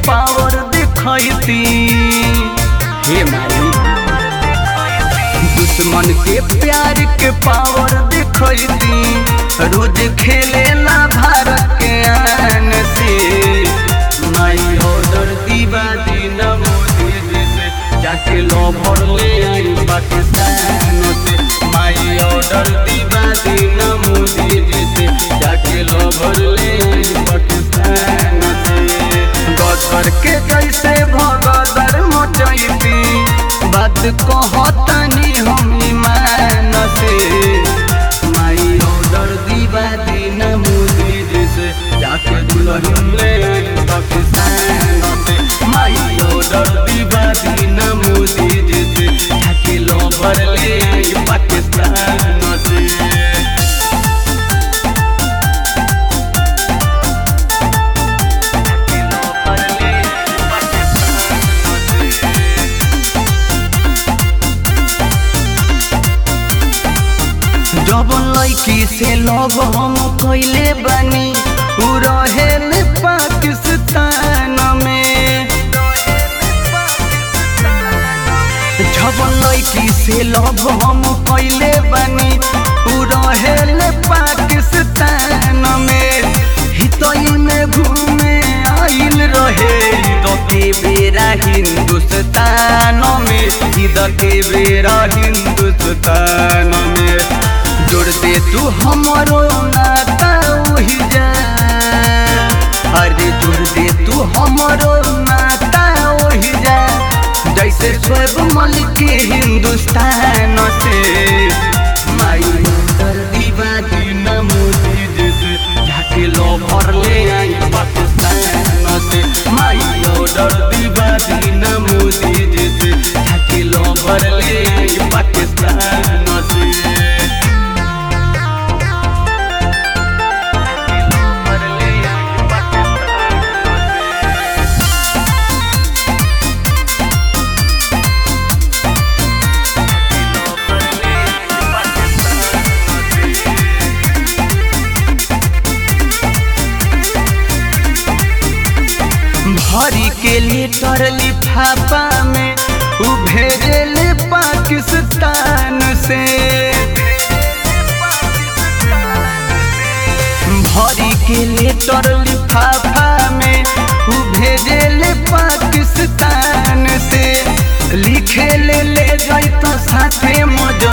power दिखैती हे माई दुश्मन के प्यार के पावर दिखैती रोज खेले ना भारत के आन से माई ऑर्डर दीवा दिन मोदी जी से जाके लॉभर ले आई पाकिस्तान से माई ऑर्डर दीवा दिन मोदी जी से जाके लॉभर ले आई पाकिस्तान से गदर के जैसे भगदर मचैती बात कहतनी हम ईमान से माई ऑर्डर दीवा दिन मोदी जी से जाके दुल्हन ले आई पाकिस्तान से माई ऑर्डर दीवा दिन मोदी जी से जाके लॉभर ले आई पाकिस्तान से जब लड़की से लव हम कैले बानी उ रहेल पाकिस्तान में जब लड़की से लव हम कैले बानी उ रहेल पाकिस्तान में हितई में घूमे आइल रहे ईद के बेरा हिंदुस्तान में ईद के बेरा हिंदुस्तान में जोड़ दे तू हमरो नाता वही जा अरे जोड़ दे तू हमरो नाता वही जा जैसे स्वर्ग मलिक के हिंदुस्तान से माई कर दीवा दिन मोदी जैसे जाके लो भर ले आई पाकिस्तान से माई ऑर्डर दीवा दिन मोदी जैसे जाके लो भर ले आई पाकिस्तान से भरी के लीटर लिफाफा में उ भेजल पाकिस्तान से भरी के लीटर लिफाफा में उ भेजल पाकिस्तान से लिखे ले ले जाइत साथे मजा